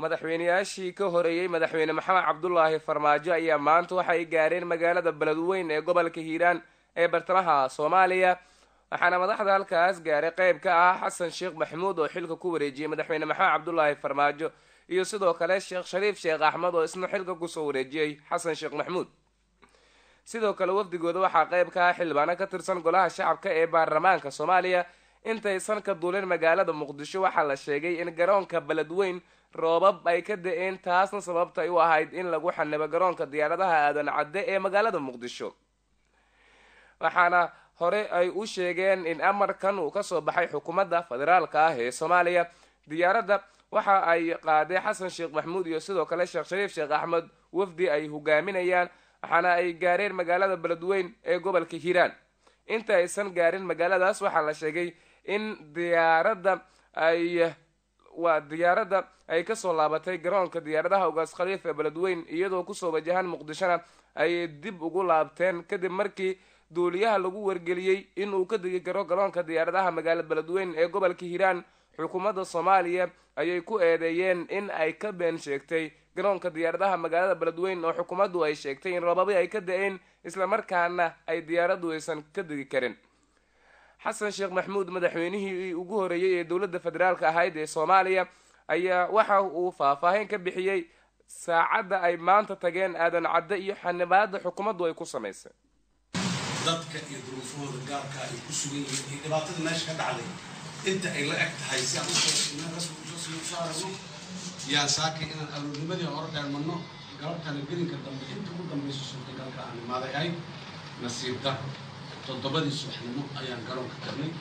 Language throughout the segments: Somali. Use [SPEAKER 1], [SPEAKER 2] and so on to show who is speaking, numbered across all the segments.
[SPEAKER 1] madaxweyneyaashii ka horeeyey madaxweyne maxamed cabdulaahi farmaajo ayaa maanta waxay gaareen magaalada beledweyn ee gobolka hiiraan ee bartamaha soomaaliya waxaana madaxda halkaas gaaray qeyb ka ah xasan sheekh maxamuud oo xilka ku wareejiyey madaxweyne maxamed cabdulaahi farmaajo iyo sidoo kale sheekh shariif sheekh axmed oo isna xilka kusoo wareejiyey xasan sheekh maxamuud sidoo kale wafdigooda waxaa qeyb ka ah xildhibaano ka tirsan golaha shacabka ee baarlamaanka soomaaliya intaysan ka duulin magaalada muqdisho waxaa la sheegay in garoonka beledweyn roobab ay ka da-een taasna sababta ay u ahayd in lagu xanibo garoonka diyaaradaha aadan cadde ee magaalada muqdisho waxaana hore ay u sheegeen in amarkan uu kasoo baxay xukuumadda federaalka ah ee soomaaliya diyaaradda waxa ay qaaday xasan sheekh maxamuud iyo sidoo kale sheekh shariif sheekh axmed wafdi ay hogaaminayaan waxaana ay gaareen magaalada beledweyn ee gobolka hiiraan inta aysan gaarin magaaladaas waxaa la sheegay in diyaaradda ay waa diyaaradda ay kasoo laabatay garoonka diyaaradaha ugaas khaliif ee beledweyn iyadoo kusoo wajahaan muqdishona ay dib ugu laabteen kadib markii duuliyaha lagu wargeliyey inuu ka degi karo garoonka diyaaradaha magaalada beledweyn ee gobolka hiiraan xukuumadda soomaaliya ayay ku eedeeyeen in ay ka been sheegtay garoonka diyaaradaha magaalada beledweyn oo xukuumaddu ay sheegtay in robabi ay ka da-een islamarkaana ay diyaaraddu aysan ka degi karin xasan sheekh maxamuud madaxweynihii ugu horeeyey ee dowladda federaalka ahayd ee soomaaliya ayaa waxa uu faahfaahin ka bixiyey saacadda ay maanta tageen aadan cadde iyo xanibaada xukuumaddu ay ku samaysay
[SPEAKER 2] dadka iyo duruufahooda gaarka ay ku sugan yihiin iyo dhibaatada meesha ka dhacday inta ay la eg tahay si aan usoo aragno yaan saakay inaan aroornimadii hore dheermanno galabtana gelinka dambe inta ugu dambaysa suurtagalka aan imaaday ahayd nasiib daro toddobadii subaxnimo ayaan garoonka galnay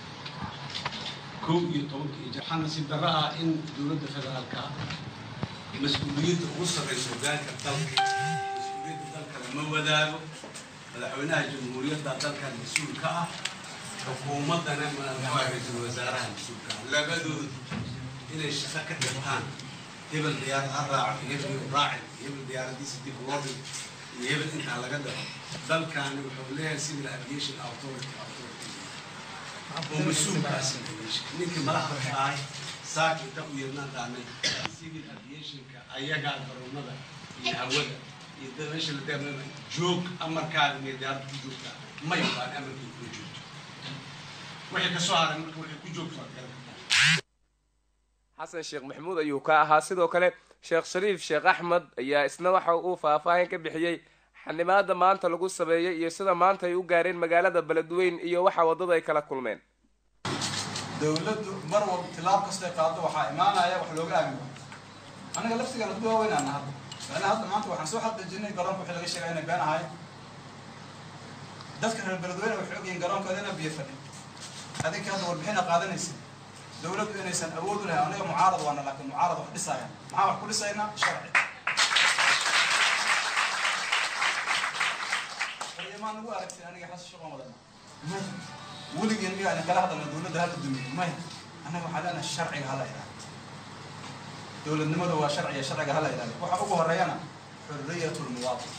[SPEAKER 2] kow iyo tobanka iyo waxaa nasiib darro ah in dowladda federaalka ah mas-uuliyadda ugu sarraysa hogaanka dalka mas-uuliyadda dalka lama wadaago madaxweynaha jamhuuriyadda dalkan mas-uul ka ah xukuumaddana madaxwaa ra-iisul wasaaraha mas-uulka ah labadoodu inay shaqo ka dhigtaan hebel diyaarad ha raaco hebel raaci hebel diyaaradiisa dib loo dhigo iyo hebel intaa laga dhaco dalkaani wuxuu leeyahay civil aviation authority authority oo mas-uulkaasi ninkii madaxda ka ahay saaka inta u yeednaan dhaanay civil aviationka ayagaa garoomada iyo hawada iyo dad meesha la deemana joog amarkaaga mee diyaarad ku joogtaa may baan amarkii kula joogto wixii ka soo haray marka waxay ku joogto waad garan kartaa
[SPEAKER 1] xasan sheekh maxamuud ayuu ka ahaa sidoo kale sheekh shariif sheekh axmed ayaa isna waxa uu faahfaahin ka bixiyey xanimaada maanta lagu sameeyey iyo sida maanta ay u gaareen magaalada beledweyn iyo waxa waddada ay kala kulmeen
[SPEAKER 3] dowladdu mar walba tilaab kastay qaado waxaa imaanaya wax looga aamin aniga laftigeena ku waaweynana hadda macnaha hadda maanta waxaan soo xaqiijinay garoonka wixii laga sheegay inay been ahay dadka reer beledweyne waxay ogyihiin garoonkooda inay biyo fadhin adinka hadda warbixina qaadanaysa dowladdu inaysan awood u lahayn aniga mucaarad waana laakiin mucaarad wax dhisaya maxaa wax ku dhisaynaa sharci maa nagu aragtay aniga xasan shaqo wadana weligeen miyaa idin kala hadalna dowladda hala dumiyo maya annaga waxaa leenahay sharciga hala ilaaliyo dowladnimadu waa sharciga sharciga hala ilaaliyo waxa ugu horeeyana xurriyatu lmuwaadin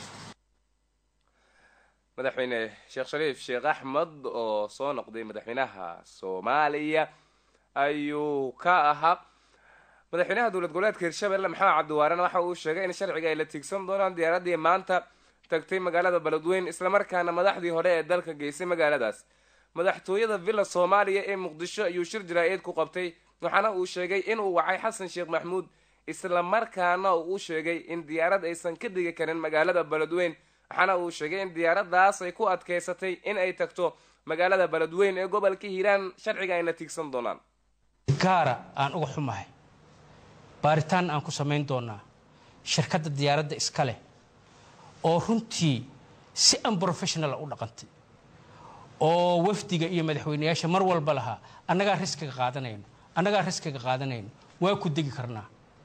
[SPEAKER 1] madaxweyne sheekh shariif sheekh axmed oo soo noqday madaxweynaha soomaaliya ayuu ka ahaa madaxweynaha dowlad goboleedka hirshabelle maxamed cabdiwaarena waxa uu sheegay in sharciga ay la tiigsan doonaan diyaaraddii maanta tagtay magaalada beledweyn islamarkaana madaxdii hore ee dalka geysay magaaladaas madaxtooyada villa soomaaliya ee muqdisho ayuu shir jaraa-id ku qabtay waxaana uu sheegay inuu wacay xasan sheekh maxamuud islamarkaana uu sheegay in diyaarad aysan ka degi karin magaalada beledweyn waxaana uu sheegay in diyaaradaas ay ku adkeysatay in ay tagto magaalada beledweyn ee gobolka hiiraan sharciga ayna tiigsan doonaan
[SPEAKER 4] gaara aan uga xumahay baaritaan aan ku samayn doonaa shirkadda diyaaradda iska leh oo runtii si unprofessionala u dhaqantay oo wafdiga iyo madaxweyneyaasha mar walba lahaa annagaa riskiga qaadanayno annagaa riskiga qaadanayno waa ku degi karnaa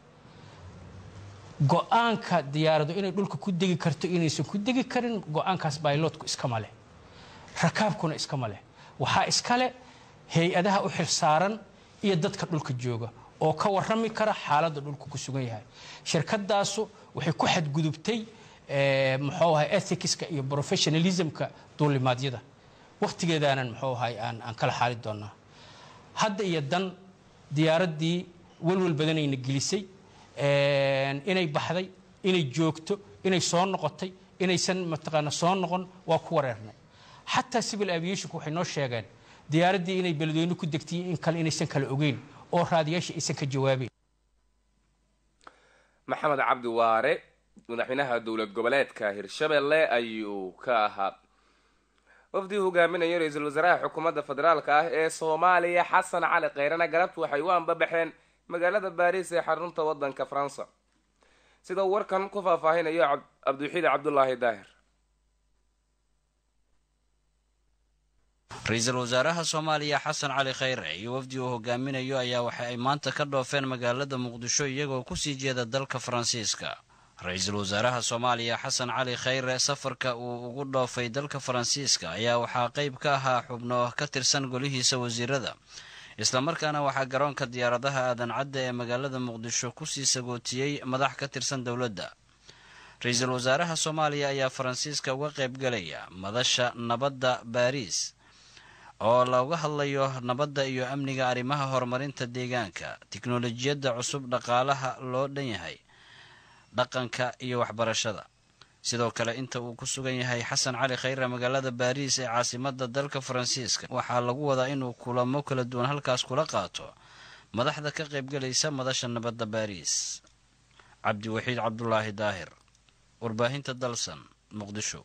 [SPEAKER 4] go-aanka diyaaradu inay dhulka ku degi karto inaysan ku degi karin go-aankaas baylotku iskama leh rakaabkuna iskama leh waxaa iskale hay-adaha u xilsaaran iyo dadka dhulka jooga oo ka warrami kara xaaladda dhulka ku sugan yahay shirkadaasu waxay ku xadgudubtay muxuu ahay ethicska iyo professionalismka duulimaadyada wakhtigeedaanan muxuu ahay aan aan kala xaali doonaa hadda iyo dan diyaaraddii walwal badanayna gelisay inay baxday inay joogto inay soo noqotay inaysan mataqaana soo noqon waa ku wareernay xataa civil aviationku waxay noo sheegeen diyaaraddii inay beledweyne ku degtay in kale inaysan kala ogeyn oo raadiyaasha aysan ka jawaabeyn
[SPEAKER 1] maxamed cabdi waare madaxweynaha dowlad goboleedka hirshabelle ayuu ka ahaa wafdii hogaaminayo ra-iisul wasaaraha xukuumadda federaalka ah ee soomaaliya xasan cali kheyrana galabtu waxay u anbabaxeen magaalada baariis ee xarunta wadanka faransa sida uu warkan ku faahfaahinayo cabdiwaxiid cabdulaahi daahir
[SPEAKER 5] ra-iisul wasaaraha soomaaliya xasan cali khayre iyo wafdi uu hogaaminayo ayaa waxa ay maanta ka dhoofeen magaalada muqdisho iyagoo kusii jeeda dalka faransiiska ra-iisul wasaaraha soomaaliya xasan cali khayre safarka uu ugu dhoofay dalka faransiiska ayaa waxaa qeyb ka ahaa xubno ka tirsan golihiisa wasiirada islamarkaana waxaa garoonka diyaaradaha aadan cadda ee magaalada muqdisho kusii sagootiyey madax ka tirsan dowladda ra-iisul wasaaraha soomaaliya ayaa faransiiska uga qeybgalaya madasha nabadda baariis oo looga hadlayo nabadda iyo amniga arrimaha horumarinta deegaanka tiknolojiyadda cusub dhaqaalaha loo dhan yahay dhaqanka iyo waxbarashada sidoo kale inta uu ku sugan yahay xasan cali khayre magaalada baariis ee caasimada dalka faransiiska waxaa lagu wadaa inuu kulamo kala duwan halkaas kula qaato madaxda ka qaybgalaysa madasha nabadda baariis cabdiwaxiid cabdulaahi daahir warbaahinta dalsan muqdisho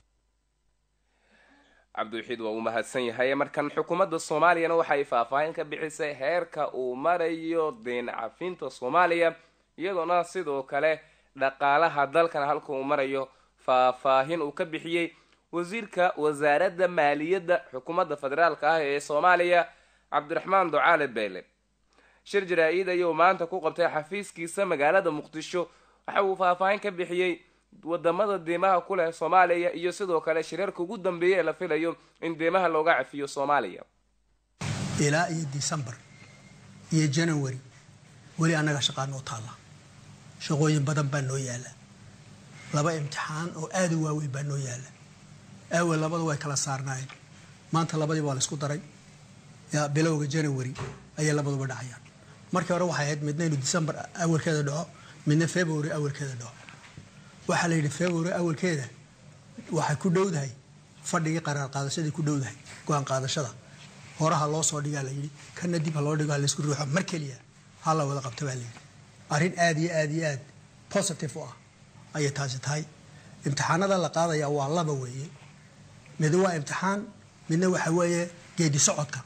[SPEAKER 1] cabdiwaxiid waa uu mahadsan yahay markan xukuumadda soomaaliyana waxay faahfaahin ka bixisay heerka uu marayo deen cafinta soomaaliya iyadoona sidoo kale dhaqaalaha dalkan halka uu marayo faahfaahin uu ka bixiyey wasiirka wasaaradda maaliyadda xukuumadda federaalka ah ee soomaaliya cabdiraxmaan ducaale beele shir jaraa-id ayuu maanta ku qabtay xafiiskiisa magaalada muqdisho waxa uu faahfaahin ka bixiyey wadamada deemaha ku leh soomaaliya iyo sidoo kale shirarka ugu dambeeya ee la filayo in deemaha looga cafiyo soomaaliya
[SPEAKER 6] ilaa iyo decembar iyo january weli annaga shaqaa noo taalla shaqooyin badan baa noo yaala laba imtixaan oo aada u waaweyn baa noo yaala awel labada way kala saarnaayeen maanta labadii waa la isku daray yaa bilowga january ayay labaduba dhacayaan markii hore waxay ahayd midna inuu december awalkeeda dhaco midna february awalkeeda dhaco waxaa la yidhi february awalkeeda waxay ku dhowdahay fadhigii qaraar qaadashadii ku dhowdahay go-aan qaadashada horaha loo soo dhigaa la yidhi kana dib ha loo dhigo ha laysku ruuxo mar keliya ha la wada qabto baa la yidhi arrin aada iyo aada iyo aad positive u ah ayay taasi tahay imtixaanada la qaadaya waa laba weeye mid waa imtixaan midna waxa weeye geedi socodka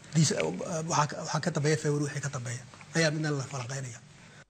[SPEAKER 6] waxaa ka dambeeya february wixii ka dambeeya ayaa midna la falanqeynaya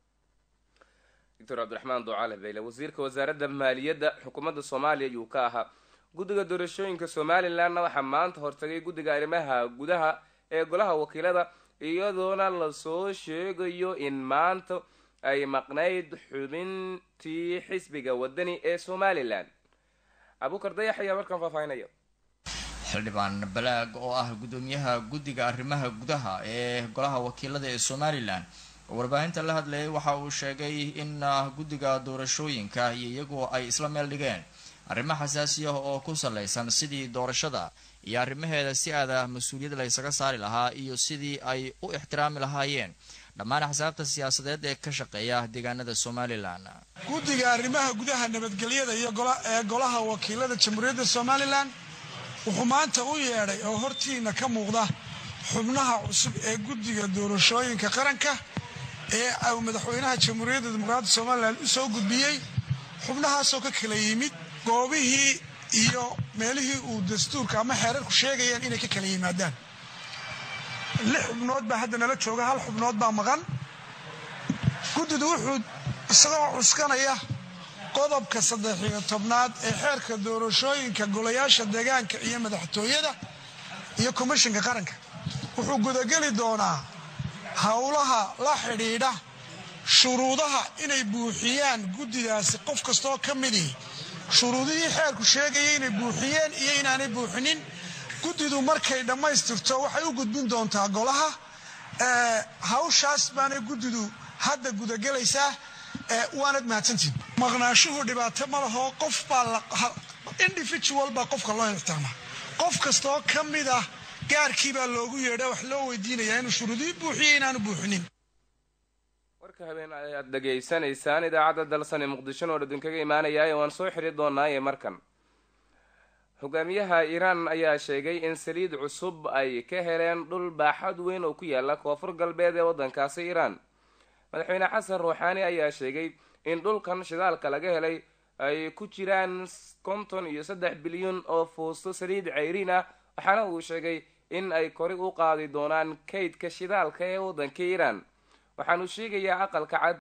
[SPEAKER 1] doctor cabdiraxmaan ducaale beyle wasiirka wasaaradda maaliyadda xukuumadda soomaaliya ayuu ka ahaa guddiga doorashooyinka somalilanna waxaa maanta hortagay guddiga arrimaha gudaha ee golaha wakiilada iyadoona lasoo sheegayo in maanta ay maqnayd xubintii xisbiga wadani ee somalilan abuukar dayax ayaa markaan faahfaahinaya
[SPEAKER 7] xildhibaan balaag oo ah guddoomiyaha guddiga arrimaha gudaha ee golaha wakiilada ee somalilan oo warbaahinta la hadlayay waxa uu sheegay in guddiga doorashooyinka iyo iyagu ay isla meel dhigeen arrimo xasaasi ah oo ku salaysan sidii doorashada iyo arrimaheeda si aada mas-uuliyad la ysaga saari lahaa iyo sidii ay u ixtiraami lahaayeen dhammaan axsaabta siyaasadeed ee ka shaqeeya deegaanada somalilan
[SPEAKER 8] guddiga arrimaha gudaha nabadgelyada iyo ee golaha wakiilada jamhuuriyadda somalilan wuxuu maanta u yeedhay oo hortiina ka muuqda xubnaha cusub ee guddiga doorashooyinka qaranka ee uu madaxweynaha jamhuuriyadda dimuqraadda somalilan u soo gudbiyey xubnahaasoo ka kala yimid goobihii iyo meelihii uu dastuurka ama xeerarku sheegayeen inay ka kala yimaadaan lix xubnood baa hadda nala jooga hal xubnood baa maqan guddidu wuxuu isagoo cuskanaya qodobka saddexiyo tobnaad ee xeerka doorashooyinka golayaasha deegaanka iyo madaxtooyada iyo komishinka qaranka wuxuu gudageli doonaa howlaha la xidhiidha shuruudaha inay buuxiyaan guddidaasi qof kastoo ka midii shuruudihii xeerku sheegaya inay buuxiyeen iyo inaanay buuxinin guddidu markay dhammaystirto waxay u gudbin doontaa golaha hawshaas baanay guddidu hadda gudagelaysaa waanad mahadsantiin maqnaashuhu dhibaato ma laho qof baa individual baa qofka loo ixtiraamaa qof kastoo ka mid ah gaarkii baa loogu yeedha wax loo weydiinayaa inuu shuruudihii buuxiyo inaanu buuxinin
[SPEAKER 1] warka habeen ayaad dhageysanaysaan idaacadda dalsane muqdishona oo idinkaga imaanaya waan soo xiri doonaaye markan hogaamiyaha iiraan ayaa sheegay in saliid cusub ay ka heleen dhul baaxad weyn oo ku yaala koonfur galbeed ee waddankaasi iiraan madaxweyne xasan ruuxaani ayaa sheegay in dhulkan shidaalka laga helay ay ku jiraan konton iyo saddex bilyan oo fuusto saliid ceyriin ah waxaana uu sheegay in ay kori u qaadi doonaan kaydka shidaalka ee waddanka iiraan waxaanu sheegayaa aqalka cad